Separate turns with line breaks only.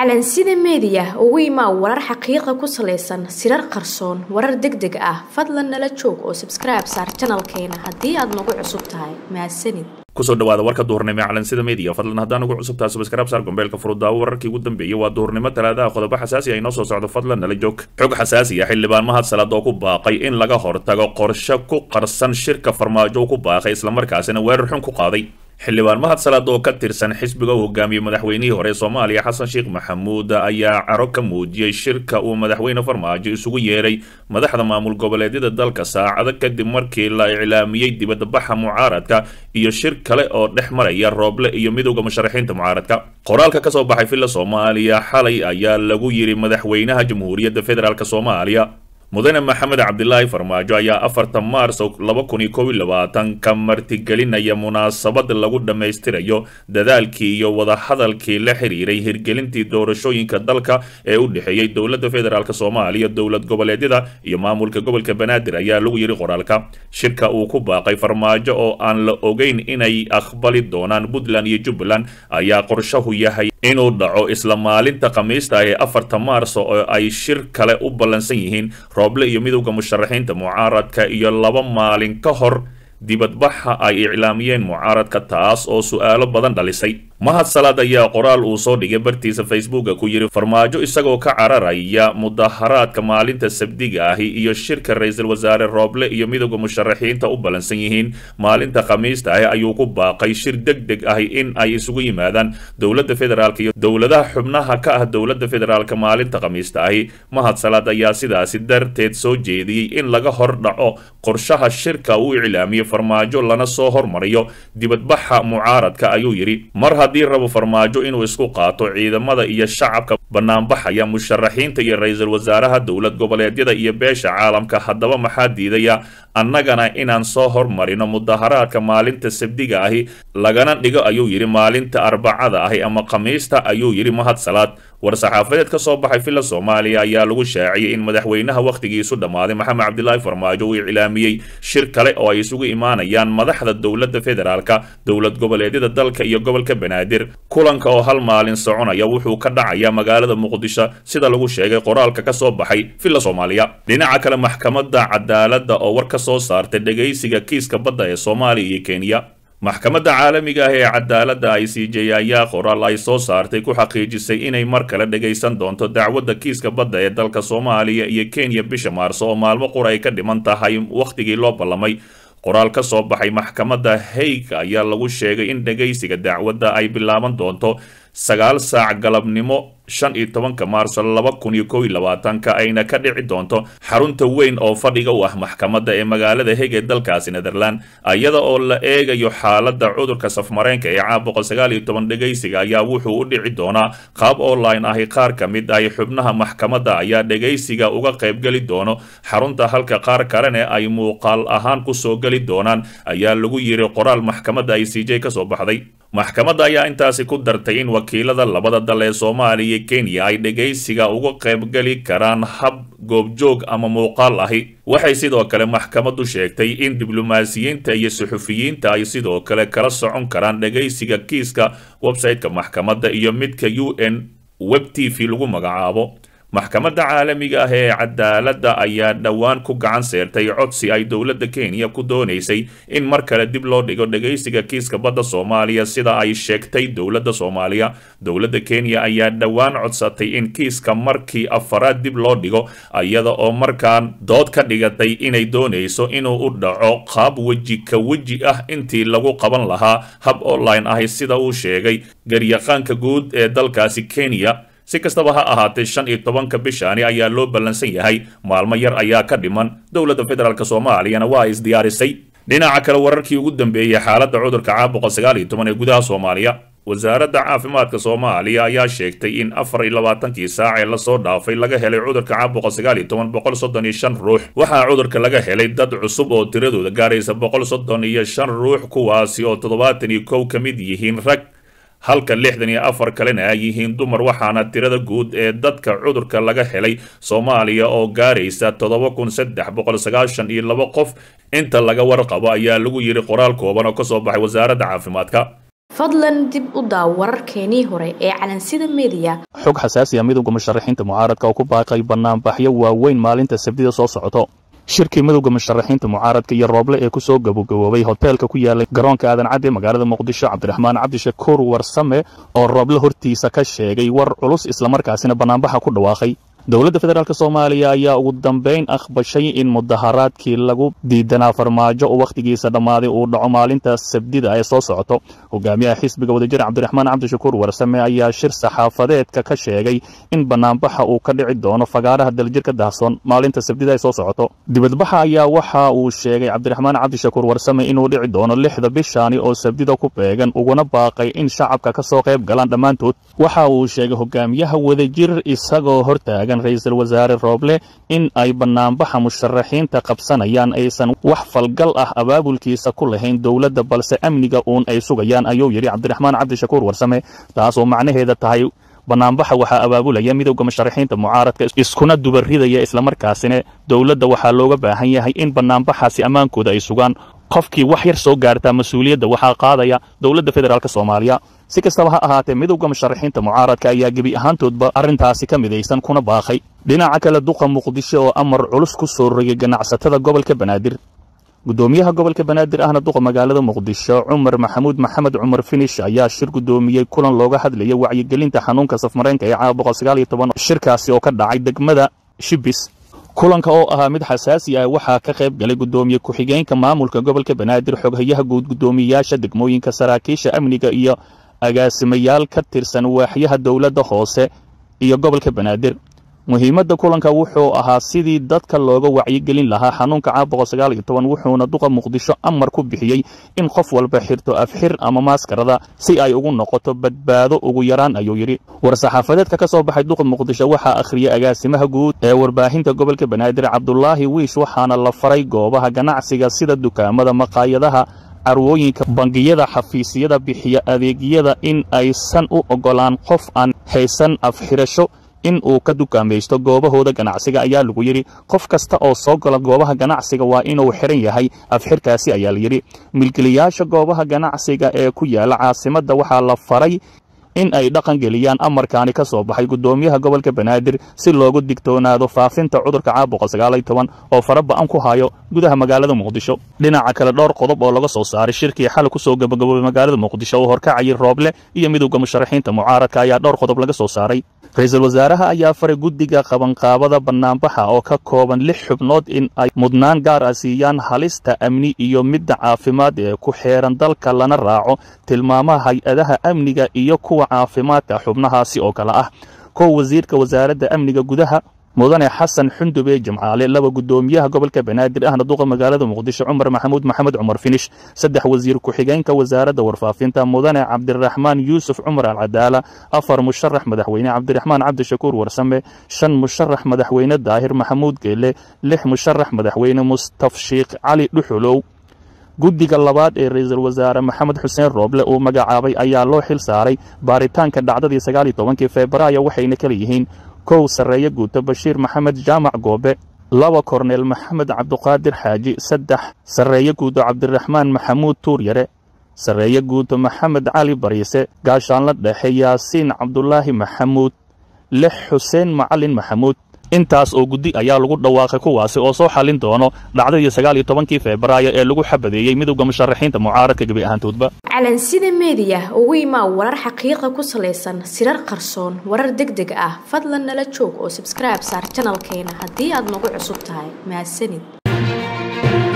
calansida meediya ugu imaa warar xaqiiqa ku salaysan sirar qarsoon warar deg deg ah fadlan nala joog oo sabskribe saar janalkeena haddii aad nagu cusub tahay mahadsanid
kusoo dhawaada warka duhurnimo ee calansida media fadlan haddaan ugu cusub tahay subscribe saar gombeelka furudaawo wararkii ugu dambeeyey waa duhurnimo talaadaha qodobo xasaasi ah inoo soo socdo fadlan nala joog xog xasaasi ah xildhibaan mahad salaad oo ku baaqay in laga hortago qorshe ku qarsan shirka farmaajo ku baaqay islamarkaasina weerar xun ku qaaday xildhibaan mahad salaad oo ka tirsan xisbiga u hogaamiyey madaxweynihii hore ee soomaaliya xasan sheekh maxamuud ayaa caro ka muujiyey shirka uu madaxweyne farmaajo isugu yeeray madaxda maamul goboleedyada dalka saacado kadib markii la iclaamiyey dibadbaxa mucaaradka iyo shir kale oo dhex maraya rooble iyo midowda musharaxiinta mucaaradka qoraalka kasoo baxay villa soomaaliya xalay ayaa lagu yidhi madaxweynaha jamhuuriyadda federaalk soomaaliya mudane maxamed cabdilaahi farmaajo ayaa afartan maars laba kun iyo kow iyo labaatan ka martigelinaya munaasabad lagu dhammaystirayo dadaalkii iyo wadahadalkii la xiriiray hirgelintii doorashooyinka dalka ee u dhexeeyey dowladda federaalk soomaaliya dowlad goboleedyada iyo maamulka gobolka banaadir ayaa lagu yidhi qoraalka shirka uu ku baaqay farmaajo oo aan la ogeyn inay aqbali doonaan puntland iyo jubbaland ayaa qorshahu yahay inuu dhaco isla maalinta khamiista ee afarta maars oo ay shir kale u ballansan yihiin rooble iyo midowda musharaxiinta mucaaradka iyo laba maalin ka hor dibadbaxa ay iclaamiyeen mucaaradka taas oo su-aalo badan dhalisay mahad salaad ayaa qoraal uu soo dhigay bartiisa facebooka ku yidhi farmaajo isagoo ka cararaya mudaharaadka maalinta sabdiga ahi iyo shirka ra-iisul wasaare rooble iyo midowda musharaxiinta u ballansan yihiin maalinta khamiista ahi ayuu ku baaqay shir deg deg ahi in ay isugu yimaadaan dowladda federaalk iyo dowladaha xubnaha ka ah dowladda federaalk maalinta khamiista ahi mahad salaad ayaa sidaasi darteed soo jeediyey in laga hor dhaco qorshaha shirka uu iclaamiyey farmaajo lana soo hormariyo dibadbaxa mucaaradka ayuu yidhi mar haddii rabo farmaajo inuu isku qaato ciidamada iyo shacabka banaanbaxaya musharaxiinta iyo ra-iisul wasaaraha dowlad goboleedyada iyo beesha caalamka haddaba maxaa diidaya annagana inaan soo hormarino mudaharaadka maalinta sabdiga ahi lagana dhigo ayuu yidhi maalinta arbacada ahi ama khamiista ayuu yidhi mahad salaad war-saxaafadeed ka soo baxay villa soomaaliya ayaa lagu shaaciyey in madaxweynaha wakhtigiisu dhammaaday maxamed cabdilaahi farmaajo uu iclaamiyey shir kale oo ay isugu imaanayaan madaxda dowladda federaalka dowlad goboleedyada dalka iyo gobolka banaadir kulanka oo hal maalin soconaya wuxuu ka dhacayaa magaalada muqdisho sida lagu sheegay qoraalka ka soo baxay villa soomaaliya dhinaca kale maxkamadda cadaaladda oo war ka soo saartay dhegaysiga kiiska badda ee soomaaliya iyo kenya maxkamadda caalamiga ah ee cadaaladda i c j ayaa qoraal ay soo saartay ku xaqiijisay inay mar kale dhagaysan doonto dacwadda kiiska badda ee dalka soomaaliya iyo kenya bisha maarso oo maalmo qura ay ka dhiman tahay wakhtigii loo ballamay qoraal ka soo baxay maxkamadda haig ayaa lagu sheegay in dhagaysiga dacwadda ay bilaaban doonto sagaal saac galabnimo shan iyo tobanka maarso laba kun iyo kow iyo labaatanka ayna ka dhici doonto xarunta weyn oo fadhiga u ah maxkamadda ee magaalada heg ee dalkaasi netherland iyada oo la eegayo xaaladda cudurka safmareenka ee caam boqol sagaal iyo toban dhegaysiga ayaa wuxuu u dhici doonaa qaab online ahi qaar ka mid ahi xubnaha maxkamadda ayaa dhegaysiga uga qaybgeli doono xarunta halka qaar kalene ay muuqaal ahaan kusoo geli doonaan ayaa lagu yiri qoraal maxkamadda i c j kasoo baxday maxkamadda ayaa intaasi ku dartay in wakiilada labada dal ee soomaaliya kenya ay dhegaysiga uga qaybgeli karaan hab goobjoog ama muuqaal ahi waxay sidoo kale maxkamaddu sheegtay in diblomaasiyiinta iyo suxufiyiinta ay sidoo kale kala socon karaan dhegaysiga kiiska website-ka maxkamadda iyo midka u n web t v lagu magacaabo maxkamadda caalamiga ah ee cadaaladda ayaa dhowaan ku gacan seertay codsi ay dowladda kenya ku doonaysay in mar kale dib loo dhigo dhegaysiga kiiska badda soomaaliya sida ay sheegtay dowladda soomaaliya dowladda kenya ayaa dhowaan codsatay in kiiska markii afaraad dib loo dhigo iyada oo markaan dood ka dhigatay inay doonayso inuu u dhaco qaab weji ka weji ah intii lagu qaban lahaa hab online ahi sida uu sheegay garyaqaanka guud ee dalkaasi kenya si kastaba ha ahaatee shan iyo tobanka bishaani ayaa loo ballansan yahay maalmo yar ayaa ka dhiman dowladda federaalk soomaaliyana waa isdiyaarisay dhinaca kale wararkii ugu dambeeyey xaaladda cudurka caam boqol sagaal iyo toban ee gudaha soomaaliya wasaaradda caafimaadka soomaaliya ayaa sheegtay in afar iyo labaatankii saac ee lasoo dhaafay laga helay cudurka caam boqol sagaal iyo toban boqol soddon iyo shan ruux waxaa cudurka laga helay dad cusub oo tiradooda gaaraysa boqol soddon iyo shan ruux kuwaasi oo toddobaatan iyo kow ka mid yihiin rag halka lixdan iyo afar kalena ay yihiin dumar waxaana tirada guud ee dadka cudurka laga helay soomaaliya oo gaaraysa toddoba kun saddex boqol sagaashan iyo laba qof inta laga warqabo ayaa lagu yidhi qoraal kooban oo kasoo baxay wasaaradda caafimaadka
fadlan dib u daaw wararkeenii hore ee calansida meediya
xog xasaasi ah midowga musharaxiinta mucaaradka oo ku baaqay bannaanbaxyo waaweyn maalinta sabtida soo socoto shirkii midowga musharaxiinta mucaaradka iyo rooble ee ku soo gabagaboobay hoteelka ku yaalay garoonka aadan cadde magaalada muqdisho cabdiraxmaan cabdishakuur warsame oo rooble hortiisa ka sheegay war culus islamarkaasina bannaanbaxa ku dhawaaqay dowladda federaalk soomaaliya ayaa ugu dambayn aqbashay in mudaharaadkii lagu diidanaa farmaajo oo wakhtigiisa dhammaaday uu dhaco maalinta sabdida ee soo socoto hogaamiyaha xisbiga wadajir cabdiraxmaan cabdishakuur warsame ayaa shir saxaafadeedka ka sheegay in bannaanbaxa uu ka dhici doono fagaaraha daljirka daahsoon maalinta sabdida ee soo socoto dibadbaxa ayaa waxa uu sheegay cabdiraxmaan cabdishakuur warsame inuu dhici doono lixda bishaani oo sabdida ku beegan uguna baaqay in shacabka ka soo qayb galaan dhammaantood waxa uu sheegay hogaamiyaha wadajir isagoo hortaagan ra-iisul wasaare rooble in ay bannaanbaxa musharaxiinta qabsanayaan aysan wax falgal ah abaabulkiisa ku lahayn dowladda balse amniga uun ay sugayaan ayuu yidhi cabdiraxmaan cabdishakuur warsame taasoo macnaheeda tahay bannaanbaxa waxaa abaabulaya midowda musharaxiinta mucaaradka iskuna dubaridaya islamarkaasina dowladda waxaa looga baahan yahay in bannaanbaxaasi ammaankooda ay sugaan qofkii wax yar soo gaartaa mas-uuliyadda waxaa qaadaya dowladda federaalk soomaaliya si kastaba ha ahaatee midowda musharaxiinta mucaaradka ayaa gebi ahaantoodba arrintaasi ka midaysan kuna baaqay dhinaca kale duqa muqdisho oo amar culus ku soo rogay ganacsatada gobolka banaadir guddoomiyaha gobolka banaadir ahna duqa magaalada muqdisho cumar maxamuud maxamed cumar finish ayaa shir guddoomiyey kulan looga hadlaya wacyigelinta xanuunka safmareenka ee caawa shirkaasi oo ka dhacay degmada shibis kulanka oo ahaa mid xasaasi ah waxaa ka qayb galay guddoomiye ku-xigeenka maamulka gobolka banaadir xoghayaha guud guddoomiyayaasha degmooyinka saraakiisha amniga iyo agaasimayaal ka tirsan waaxyaha dowladda hoose iyo gobolka banaadir muhiimadda kulanka wuxuu ahaa sidii dadka looga wacyigelin lahaa xanuunka caawa wuxuuna duqa muqdisho amar ku bixiyey in qof walba xirto afxir ama maaskarada si ay ugu noqoto badbaado ugu yaraan ayuu yidhi war-saxaafadeedka ka soo baxay duqa muqdisho waxaa akhriyay agaasimaha guud ee warbaahinta gobolka banaadir cabdulaahi wiish waxaana la faray goobaha ganacsiga sida dukaamada maqaayadaha carwooyinka bangiyada xafiisyada bixiya adeegyada in aysan u oggolaan qof aan haysan afxirasho in uu ka dukaamaysto goobahooda ganacsiga ayaa lagu yidhi qof kasta oo soo gala goobaha ganacsiga waa inuu xiran yahay afxirkaasi ayaa la yidhi milkilayaasha goobaha ganacsiga ee ku yaala caasimadda waxaa la faray in ay dhaqan geliyaan amarkaani ka soo baxay guddoomiyaha gobolka banaadir si loogu digtoonaado faafinta cudurka caabuqa oo fara ba'an ku hayo gudaha magaalada muqdisho dhinaca kale dhowr qodob oo laga soo saaray shirkii xal ku soo gabagaboobay magaalada muqdisho oo horkacayay rooble iyo midowda musharaxiinta mucaaradka ayaa dhowr qodob laga soo saaray ra-iisul wasaaraha ayaa faray guddiga qabanqaabada bannaanbaxa oo ka kooban lix xubnood in ay mudnaan gaar ah siiyaan halista amni iyo midda caafimaad ee ku xeeran dalka lana raaco tilmaamaha hay-adaha amniga iyo kuwa caafimaadka xubnahaasi oo kale ah kow wasiirka wasaaradda amniga gudaha mudane xasan xundube jimcaale laba guddoomiyaha gobolka banaadir ahna duqa magaalada muqdisho cumar maxamuud maxamed cumar finish saddex wasiir ku-xigeenka wasaaradda warfaafinta mudane cabdiraxmaan yuusuf cumar alcadaala afar musharax madaxweyne cabdiraxmaan cabdishakuur warsame shan musharax madaxweyne daahir maxamuud geele lix musharax madaxweyne mustafshiikh cali dhuxulow guddiga labaad ee ra-iisul wasaare maxamed xuseen rooble uu magacaabay ayaa loo xil saaray baaritaanka dhacdadii sagaal iyo tobankii febraayo waxayna kala yihiin kow sarreeye guuto bashiir maxamed jaamac goobe laba korneel maxamed cabduqaadir xaaji saddex sarreeye guuto cabdiraxmaan maxamuud tuuryare sarreeye guuto maxamed cali bariise gaashaanla dhexe yaasiin cabdulaahi maxamuud lix xuseen macalin maxamuud intaas oo guddi ayaa lagu dhawaaqay kuwaasi oo soo xallin doono dhacdadii sagaal iyo tobankii febraayo ee lagu xabadeeyey midowda musharaxiinta mucaaradka gebi ahaantoodba
calansida meediya ugu imaa warar xaqiiqa ku salaysan sirar qarsoon warar deg deg ah fadlan nala joog oo sabskribe saar janalkeena haddii aad nagu cusub tahay mahadsanid